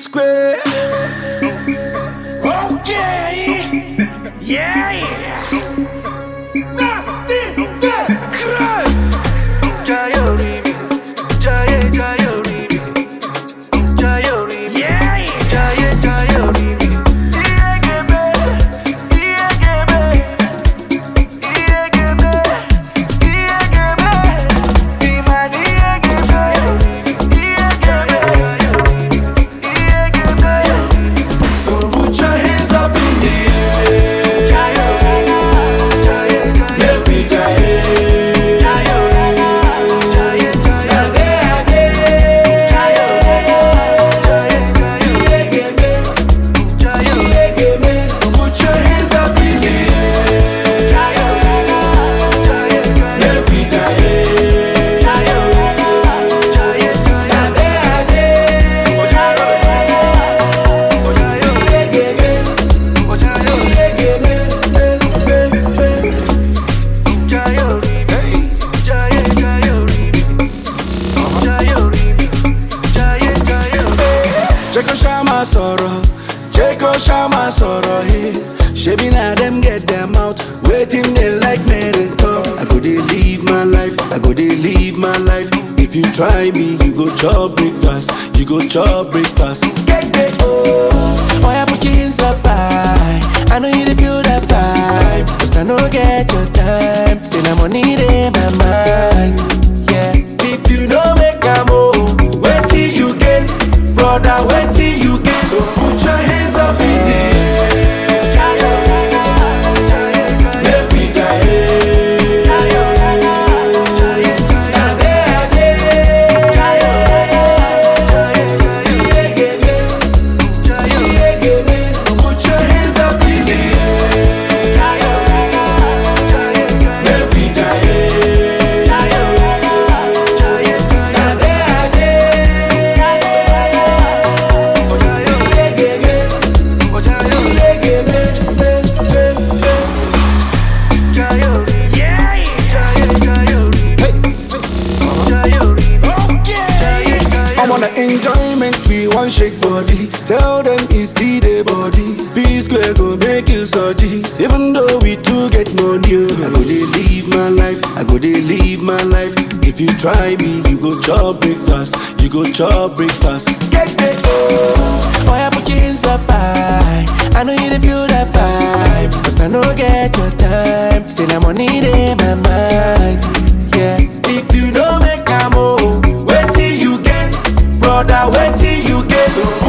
square. Okay. Yeah, yeah. Yeah, yeah. So put your hands up in the air. Make we jaye. Ade, ade. Put your hands up in the air. Make we jaye. Jẹ́ kó ṣá máa sọ̀rọ̀, jẹ́ kó ṣá máa sọ̀rọ̀ hey. Ṣebí na dem get their mouth, wetin dey like make dem talk. I go dey live my life, I go dey live my life. If you try me, you go chop breakfast, you go chop breakfast. Keke oh, Boy, I put you in so high. I know you dey feel that vibe. Cause I no get your time. Say na money in my mind. Yeah. if you no make am oh, wetin you gain? Brother, wetin you gain? So put your hands up in the air. Make we jaye. Ade, ade. Put your hands up in the air. Make we jaye. I'm on the enjoyment, we want shake body. Tell them it's the day body. P square go make you surgery. Even though we do get money, oh. I go dey live my life. I go dey live my life. If you try me, you go chop breakfast. You go chop breakfast. Get it, oh. Boy, I put you in so high. I know you dey feel that vibe. Cause I no get your time. Say na money in my mind. Yeah. If you don't make am oh, wetin you get? Brother, wetin you get? So